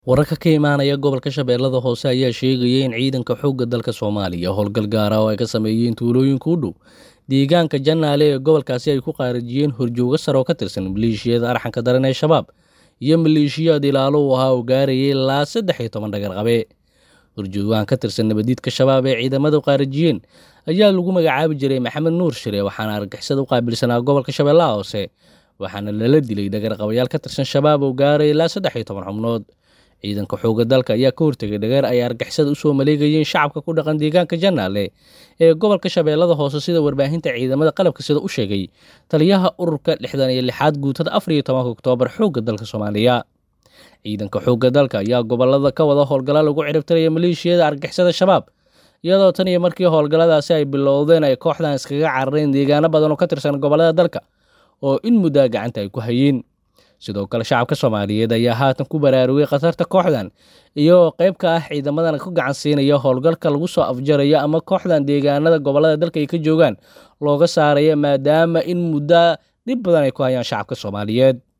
Wararka ka imaanaya gobolka Shabeellada Hoose ayaa sheegaya in ciidanka xoogga dalka Soomaaliya howlgal gaar ah oo ay ka sameeyeen tuulooyinka u dhow deegaanka Janaale ee gobolkaasi ay ku qaarajiyeen horjooge sare oo ka tirsan maleeshiyada arxanka daran ee Shabaab iyo maleeshiyaad ilaalo u ahaa oo gaarayay ilaa saddex iyo toban dhagarqabe. Horjoogahan ka tirsan nabadiidka Shabaab ee ciidamadu qaarajiyeen ayaa lagu magacaabi jiray Maxamed Nuur Shire waxaana argagixisada u qaabilsanaa gobolka Shabeellaha Hoose waxaana lala dilay dhagarqabayaal ka tirsan Shabaab oo gaaraya ilaa saddex iyo toban xubnood. ciidanka xoogga dalka ayaa ka hortegay dhageer ay argixisada usoo maleegayeen shacabka ku dhaqan deegaanka Janaale ee gobolka Shabeellada Hoose sida warbaahinta ciidamada qalabka sida u sheegay taliyaha ururka lixdan iyo lixaad guutada afar iyo tobanka Oktoobar xoogga dalka Soomaaliya. Ciidanka xoogga dalka ayaa gobolada ka wada howlgalla lagu ciribtiraya maleeshiyada argixisada Shabaab iyadoo tan iyo markii howlgalladaasi ay bilowdeen ay kooxdan iskaga carareen deegaano badan oo ka tirsan gobolada dalka oo in muddaa gacanta ay ku hayeen. sidoo kale shacabka soomaaliyeed ayaa haatan ku baraarugay khatarta kooxdan iyagoo qayb ka ah ciidamadan ku gacan siinaya howlgalka lagu soo afjarayo ama kooxdan deegaanada gobolada dalka ay ka joogaan looga saaraya maadaama in muddo dhib badan ay ku hayaan shacabka soomaaliyeed